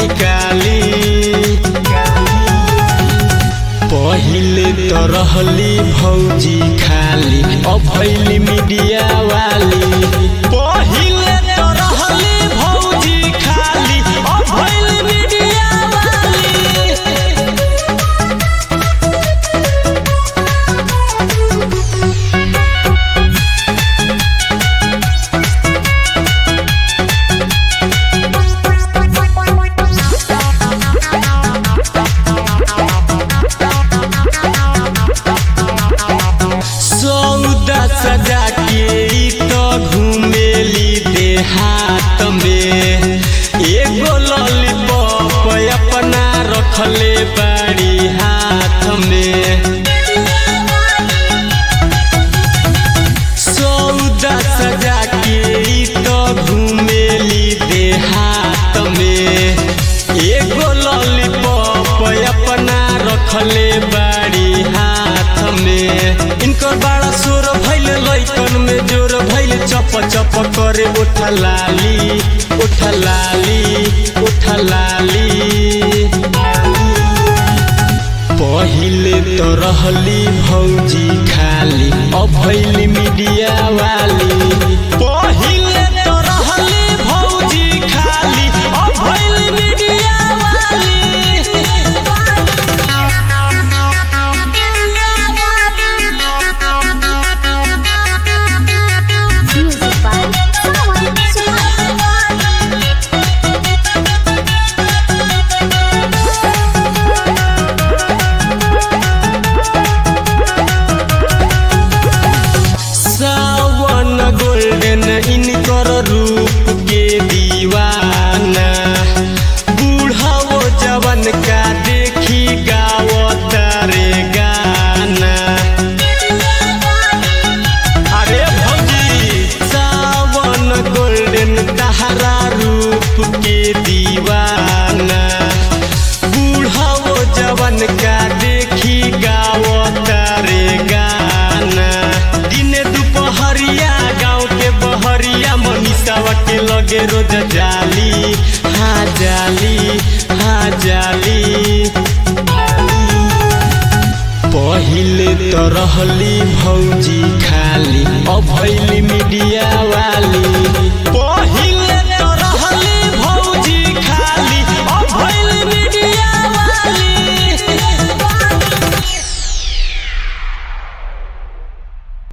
निकाली पहिले तो रहली भौजी खाली अब भैली मीडिया वाली पहिले तो रहली भौजी खाली अब भैली मीडिया वाली सौदा सजा के ई तो घूमेली देहात में एगो लॉलीपॉप अपना रखले बाड़ी हाथ में सौदा सजा के ई तो घूमेली देहात में एगो लॉलीपॉप अपना रखले बाड़ी हाथ में इनकर बड़ा शोर भइल लइकन में जोर भइल चप चप करे उठा लाली उठा लाली उठा लाली पहिले तो रहली भौजी खाली अब भैली मीडिया वाली पहिले तो रहली भौजी खाली अब भैली मीडिया वाली Music by Sawan Suhai. Sawan golden इनकर रूप के दीवाना बूढ़ाओ जवन का देखी गावत रे गाना अरे भौजी सावन गोल्डन तहरा रूप के दीवाना बूढ़ाओ जवन का देखी गावत रे गाना दिने दुपहरिया गाँव के बहरिया मनीषावा के लगे रोज जाली हाँ जाली हाँ जाली पहिले तो रहली भौजी खाली अब भैली मीडिया वाली